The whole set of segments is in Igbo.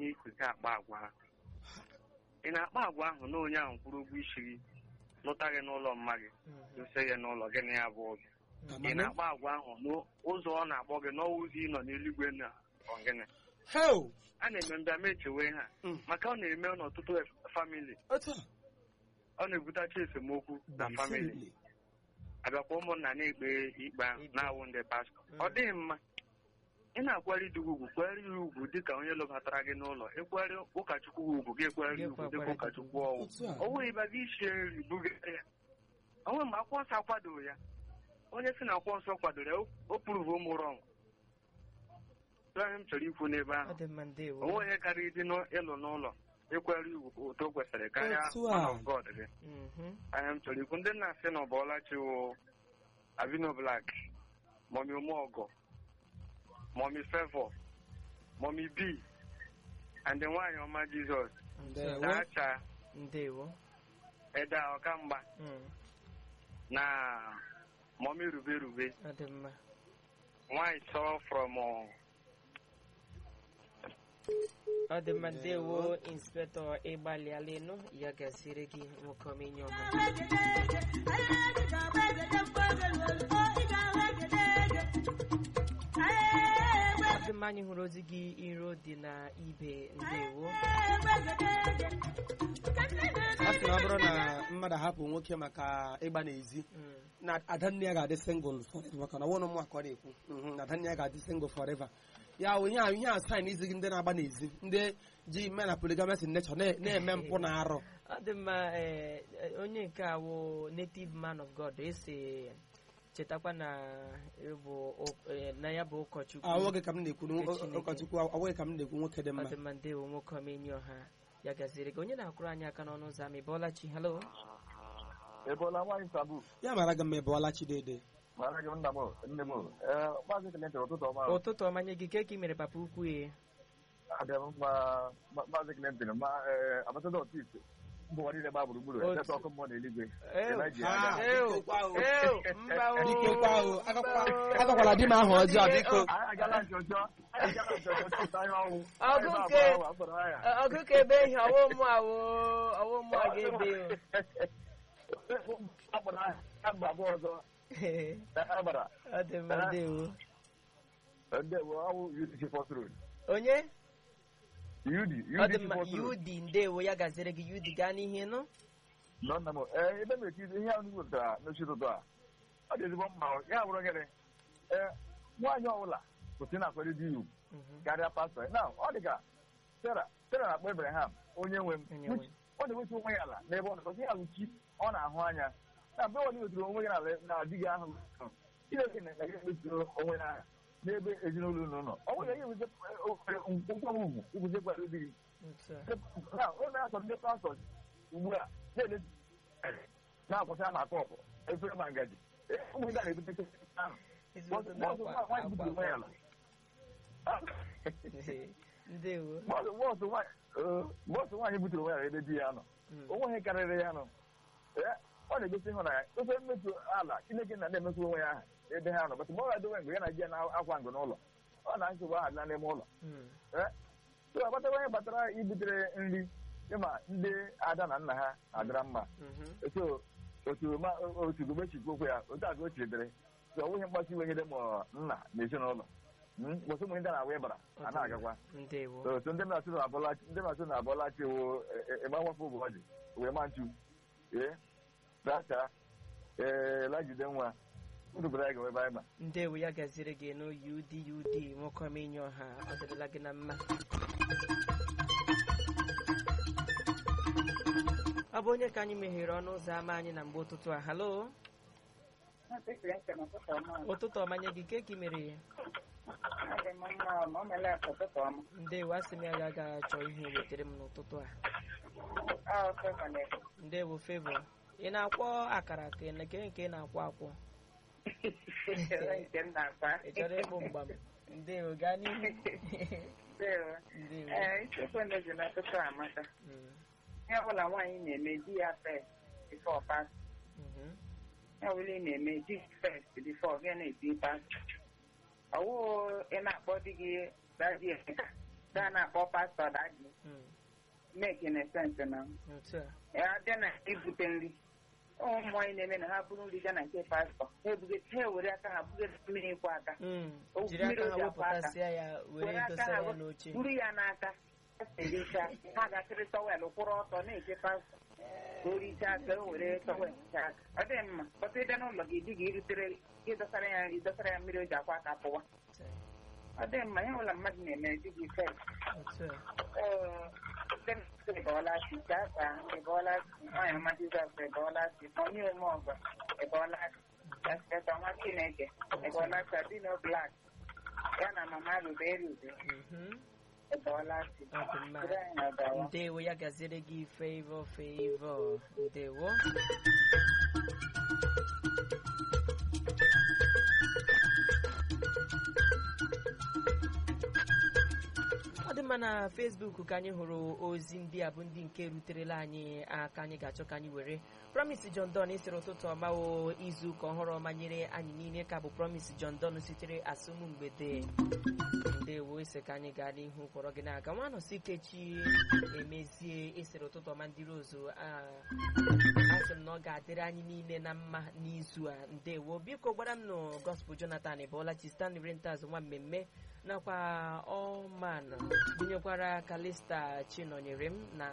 n'ikuzi akpa agwa ahụ ị na-akpa agwa ahụ na onye ahụ kwụrụ ụgwọ isi gị lụta gị n'ụlọ mma gị dosa gị n'ụlọ gị na ya bụ oge ị Amamihe. na-akpa agwa ahụ n'ụzọ ọ na-akpọ gị n'ọwa ụzọ ị nọ n'eluigwe na ọgịnị Heo! a na-eme mbịa ma echewe ha Mm. maka ọ na-eme n'ọtụtụ famili Otu a. ọ na-ebutacha esemokwu na famili Definitely. abịakwa ụmụnna na-ekpe ikpe ahụ Ikpe. na-awụ ndị pastọ ọ dịghị mma ị na-akwari di gị ugwu kwere ya ugwu dịka onye lụbatara gị n'ụlọ ịkwere ụkọchukwu gị ugwu gị ekwere ya ugwu dịka ụkọchukwu ọwụ Otu a. o nweghị ịba gị isie nri bugara ya onwe mgbe akwụkwọ nsọ akwadoro ya onye si na akwụkwọ nsọ kwadoro ya o- o pụrụ ụmụ rọng ihe m chọrọ ikwu n'ebe ọ ahụ dị mma ndewo onwe onye karịa ịdị n'ịlụ n'ụlọ ịkwere ugwu otu o kwesịrị karịa Otu a. man of God gị Mhm. ahịa m chọrọ ikwu ndị nna asị na ọbọlachi wụ Avino Black Mọmi Ụmụọgọ Mọmi Fevọ Mọmi B and nwaanyị ọma Jizọs Ndewo. Dacha ndewo Eda Ọkamgba Mm, na Mọmi Rube Rube ọ dị mma nwaanyị sọ from uh, ọ dị mma ndewo inspektọ ịgbalịala ịnụ ya gasịrị gị nwoke omenye ọma ọ dị mma anyị hụrụ ozi gị iro dị na ibe ndewo a sị na ọ bụrụ na mmadụ ahapụ nwoke maka ịgba n'ezi Mm, na adanne ya ga-adị single forever maka na ọnwụ ụmụ akọ na-ekwu Mhm, na adanne ya ga-adị single forever ya wụ ihe a ihe a sign izi gị ndị na-agba n'ezi ndị ji mme na polygamous in nature na- na-eme mpụ na arụ ọ dị mma eh, eh, onye nke a wụ native man of god esi chetakwa na ịbụ ụ- eh, na ya bụ ụkọchukwu awụghị ka m na-ekwu na Nke Chineke. ụkọchukwu awụghị ka m na-ekwu nwoke dị ọ mma dị mma ndewo nwoke omenye ọha ya gaziri gị onye na-akwụrụ anyị aka n'ọnụ ụzọ ama ịbọọla chi halo ebola nwaanyị sabu ya mara gị mma ịbụọla chidede mara gị nna m nne m ee maazị Clinton ụtụtụ ọma ụtụtụ ọma nye gị ke ka ị mere papa ukwu ya adị m mma ma- maazị Clinton ma ee abatada ọtis mbụ ụwa niile gba gburugburu Otu. echeta ọkụ mmụọ n'eluigwe Ew, Elijah Ah, Aga. ew, biko kwa o. ew, mba o. biko kwa o agakwa- agakwala di m ahụ ọjọọ biko anyị agala nchọchọ anyị agala nchọchọ chọta ihe ọnwụ Ọgụ Anyị nke- na-agba ahụ, akpọrọ ha ya. Ọ- ọgụ ka ebe ihe ọwụ mụ awụ ọwụ mụ a ga-ebe akpọrọ ha ya mgbe abụọ ọzọ o. a gbara ọ dị mma ndewo ndị ewe ọwụ UDC First Road onye UD ọ dị UDC mma First Road yudi ndewo ya gaziri gị yudi gaa n'ihe nụ nọ nna m ee ebe m eti ihe ahụ wepụtara n'ochi ụtụtụ a ọ dị ezigbo mma ya bụrụ gịnị ee nwaanyị ọbụla kwụsị na-akwere di ugwu Mhm. karịa pastọ na ọ dị ka Sera Sera na-akpọ Abraham onye nwe m Onye nwe m. which ọ na-ewetu onwe ya ala n'ebe ọ nọ ya bụ chi ọ na-ahụ anya na mgbe ọ weturu onwe ya n'ala na di gị ahụ Chineke na ga eweturu onwe ya aha n'ebe ezinụlọ unu nọ ọ nwere ihe ewute nkwanye ugwu ikwuzekwara di gị Otu a. na ọ na-achọ ndị pastọ ugbu a na-ele na-akwụsị ama kọpụ efere ma ngaji ụmụ ndị a na-ebute ahụ Ezigbote Bọsụ na-akwa- nwaanyị butere onwe ya ala ndewo Bọsụ bọsụ nwaanyị ee, bọsụ nwaanyị butere onwe ya ebe di ya nọ Mm. onwe ihe karịrị ya nọ Ee, ọ na-egosi ịhụnanya ofe mmetụ ala chineke na na-emetụ onwe ya aha ebe ha nọ bụtụ mgbe ọ ga-edowe mgbe ya na di ya na-akwa ngụ n'ụlọ ọ na nsogbu aha dị n'ime ụlọ Mm. so agbatawa ihe gbatara ibutere nri ịma ndị ada na nna ha adịra mma Mhm. so otu ma otu gomechikwu okwu ya otu a ka o chidere so ọ nweghị mkpasi iwe nyere ma nna na ezinụlọ mkpọsị ụmụ ndị na-awa ịbara a na-agakwa ndewo So, otu ndị na-asụ na abọla ndị na-asụ na abọla chi wo ịgbanwafọ ụbụ ọjị wee ma nchu ee dacha ee lajide nwa ndụbara ya ga-ebe anyị ma ndewo ya gaziri gị nụ ud ud nwoke omenye ọha ọ dịrịla gị na mma ọ bụ onye ka anyị meghere ọnụ ụzọ ámá anyị na mgbe ụtụtụ a halo ụtụtụ ọma nye gị ke ka ị mere ya ndewo asị m ya ga aga achọ ihe wetere m n'ụtụtụ a ndewo fevọ ị na-akwọ akara ka ị na- ke nke ị na-akwọ akwọ ị chọrọ ịkpụ mgbam ndewo gaa n'ihu ndewo Mm, ihe ọbụla nwaanyị na-eme di ya fest bifo pas mhm. ihe ọbụla ị na-eme di fest bifo gị na-ebi pas ọwụ ị na-akpọ di gị dadi emeka gaa na-akpọ pastọ daji Mm. mekene sensị na otu a ya bịa na ibute nri ụmụ mmụọ na-eme na ha bụrụ nri gaa na nke pastọ ha ebuge ha ewere aka ha buge mmiri ịkwụ aka Mm. O- jiri aka mmiri ha o ji akwa aka. wepụtasịa ya were were aka dosara ha ya we- n'oche buru ya n'aka ericha ha ga-akịrị tọwel kwụrụ ọtọ na-eche pastọ ka o richaa aka o were tọwel hichaa aka ọ dị mma kpọta ịbịa n'ụlọ gị di gị irutere gị dọsara ya nri dọsara ya mmiri o ji akwa aka pụwa ọ dị mma ihe ọbụla mmadụ na-eme di gị fe otu a ịbọọlachi chaka ịbọọlachi nwaanyị ọma jizọs ịbọọlachi onye ome ọgọ ịbọọlachi espeta nwa chineke ịbọọlachi adino blak ya na mama rube erube Mhm. ịbọọlachi Ọ dị mma. Dịrị anyị ọgawa. ndewo ya gaziere gị favor favor ndewo ọ dị mma na facebook ka anyị hụrụ ozi ndị a bụ ndị nke ruterela anyị aka anyị ga-achọ ka anyị were promise john don sịrị ụtụtụ ọma o izu ụka ọhụrụ ọma nyere anyị niile ka bụ promise john don sitere asụmụ mgbede ndewo ese ka anyị gaa n'ihu kpọrọ gị n'aka nwa nọsi ikechi emezie esere ụtụtụ ọma ndị rozu a asị m na ọ ga-adịrị anyị niile na mma n'izu a ndewo biko gwara m nụ gospel jonathan bụọlachi stanley rentas nwa mmemme nakwa ọman gụnyekwara kalista chinọnyere m na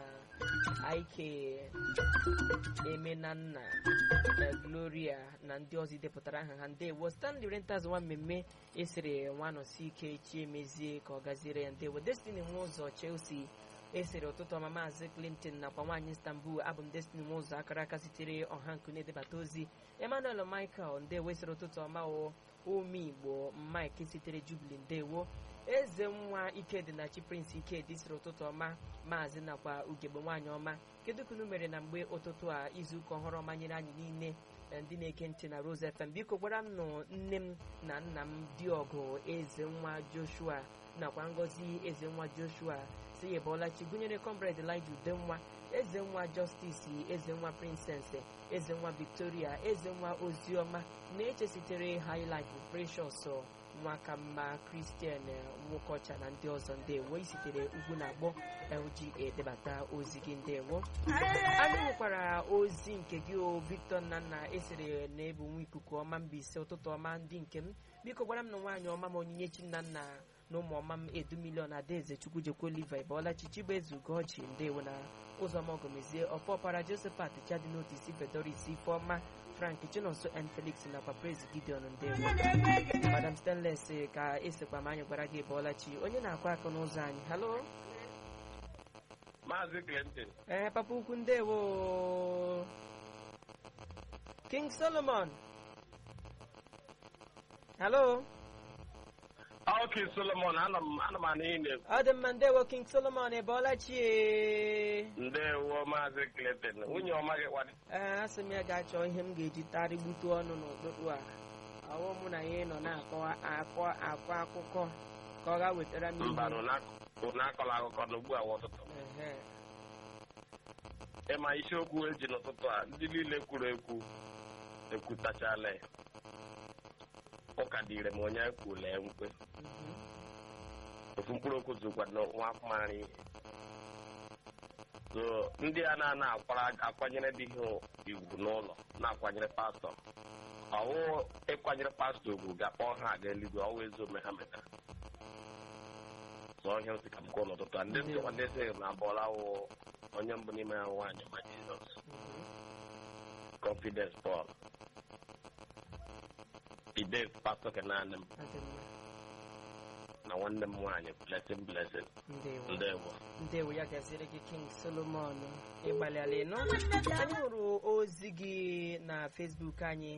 ike emenanna na gloria na ndị ọzọ idepụtara aha ha ndewo stanley rentas nwa mmemme esere nwanọsi ike chi emezie ka ọ gaziere ya ndewo destiny nwa ụzọ chelsea esere ụtụtụ ọma maazị clinton nakwa nwaanyị istanbul abụ m destiny nwa ụzọ akara aka sitere ọha nkụ na-edebata ozi emmanuel michael ndewo esere ụtụtụ ọma o ume igbo mike sitere jubili ndewo eze nwa ikedịnachi prince ikedi siri ụtụtụ ọma maazị nakwa ugegbe nwaanyị ọma kedu kunu mere na mgbe ụtụtụ a izuụka ọhụrụ ọma nyere anyị niile na ndị na-ege ntị na rose fm biko gwara m nụ nne m na nna m dị ọgụ eze nwa joshua nakwa ngozi eze nwa joshua si ya bọlachi gụnyere comrade elija udenwa eze nwa justice eze nwa princess eze nwa victoria eze nwa oziọma na-eche sitere highlife precious nwa ka mma christian nwokocha na ndị ọzọ ndewo isitere ugwu na agbọ lg edebata ozi gị ndewo anyị nwekwara ozi nke gị o victor nnanna esere na ebu nwa ikuku ọma mbaise ụtụtụ ọma ndị nke m biko gwara m na nwaanyị ọma m onyinyechi nnanna na ụmụ ọma m edu milion adaeze chukwujekwu oliva ịbọọla chichigba eze ugochi ndewo na ụzọmọgọmezie ọpọpara josephat chadinotis fedoris ifeọma frank chinonso n felix nakwa praise gideon ndewo madam stanles ka esekwa ma anyị gwara gị ịbọọla chi onye na-akụ aka n'ụzọ anyị halo Maazị Clinton. ee papa ukwu ndewo king solomon halo Ok, Solomon, ana m ana m anụ ihe na-ekwu. ọ dị mma ndewo king solomon ịbọọla chi ee Ndewo Maazị Clinton. Nwunye ọma gị kwadị. ee asị m ya ga-achọ ihe m ga-eji tarịgbutu ọnụ n'ụtụtụ a ọwụ mụ na ya nọ na-akọ akọ akọ akụkọ ka ọ ga wetara m Mba, ihe na akọla akụkọ n'ugbu a ụtụtụ. Ehe. Ịma isiokwu eji n'ụtụtụ a ndị niile kwuru ekwu ekwutachala ya. Ụka dịrị m onye kwule nkwe. Mhm. Ofu mkpụrụ okwu zụkwa nwa afụmara ihe. So ndị a na-ana akwara akwanyere dị ihe iwu n'ụlọ na-akwanyere pastọ ọwụ ịkwanyere pastọ ugwu ga-akpọ ha aga eluigwe ọwụ ezi ome ha metara so ọhịa nsị ka m kwuo n'ụtụtụ a ndị nsịkwa ndị nsị na abụọla wụ onye mbụ n'ime ha nwaanyị ma jizọs confidence paul ide pastọ kenanị m Ọ dị mma. na nwanne m nwaanyị blessing blessing ndewo ndewo ndewo ya gaziere gị king solomon ịgbalịala ịnụ anyị hụrụ ozi gị na facebook anyị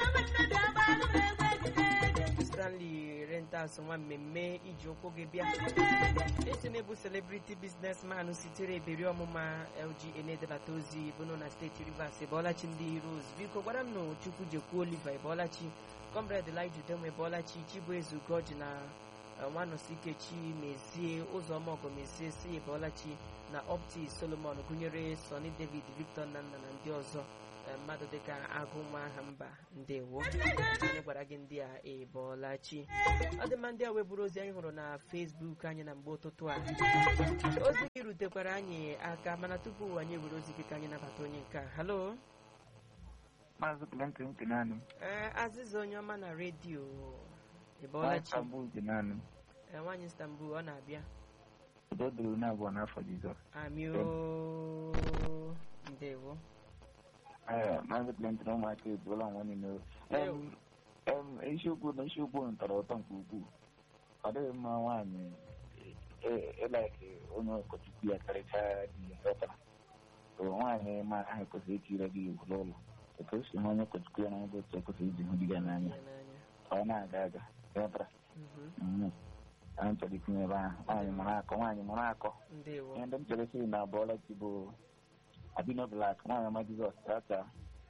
stanley rentas nwa mmemme iji ụkwụ gị bịa esi m ebu celebrity businessman sitere eberi ọmụma lga na-edebata ozi bụnụ na steeti rivers ebọlachi ndị rose biko gwara m na chukwu jekwu oliver ebọlachi comrade elija udenwe ebọlachi chibueze ugoji na nwanọsikechi mezie ụzọma ọgọmezie si ebọlachi na opti solomon gụnyere sony david victor nnanna na ndị ọzọ eh, mmadụ dịka agụnwa aha mba ndewo anyị gwara gị ndị a ịbọọla chi ọ dị mma ndị a weburu ozi anyị hụrụ na fesbuk anyị na mgbe ụtụtụ a ozi gị rutekwara anyị aka mana tupu anyị ewere ozi gị ka anyị nabata onye nke a halo Maazị Clinton Kenani, ee azịza onye ọma na redio ịbọọla chi Istanbul Kenani, Ee, nwaanyị istanbul ọ na-abịa udo dịrị unu abụọ n'afọ Jizọs. amio ndewo Ee, Maazị Clinton ụmụaka ebuola nwa niile. Em, em, isiokwu na isiokwu unu tọrọ ụtọ nke ukwuu. Ọ dịghị mma nwaanyị e- ịlaiki onye ụkọchukwu ya karịchaa di ya ghọtara. So, nwaanyị ma ahụ kwesịrị ikiri gị iwu n'ụlọ. Otu o si hụ onye ụkọchukwu ya n'anya bụ otu o kwesịrị iji hụ di ya n'anya. Ya n'anya. Ka ọ na-aga aga ghọtara. Mhm. Mhm. Anyị chọrọ itinye ebe ahụ. Nwaanyị mụrụ akọ, nwaanyị mụrụ akọ. ndewo ihe ndị m chere sị na abụọla chi bụ abino blak nwaanyị ọma jizọs tata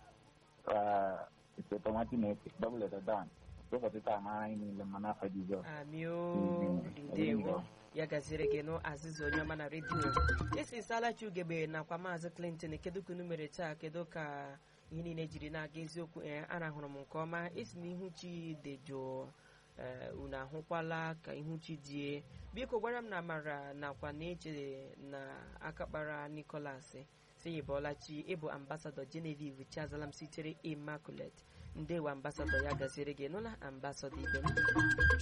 ise tomati na-efe dọbụl edodan ụbọchị taa mara anyị niile mma n'afọ jizọs amio Mhm. ndewo ya gaziere gị nụ azịza onye ọma na redio isi salachi ugegbe nakwa maazị clinton kedu ka unu mere taa kedu ka ihe niile jiri na-aga eziokwu ee arahụrụ m nke ọma isi na ihu chi dị jụụ ee unu ahụkwala ka ihu chi die biko gwara m na amara nakwa na-eche na akakpara nicolas si ịbọọla chi ịbụ ambasadọ genevieve chiazalam sitere immaculate ndewo ambasadọ ya gaziere gị nụla ambasadọ ibe m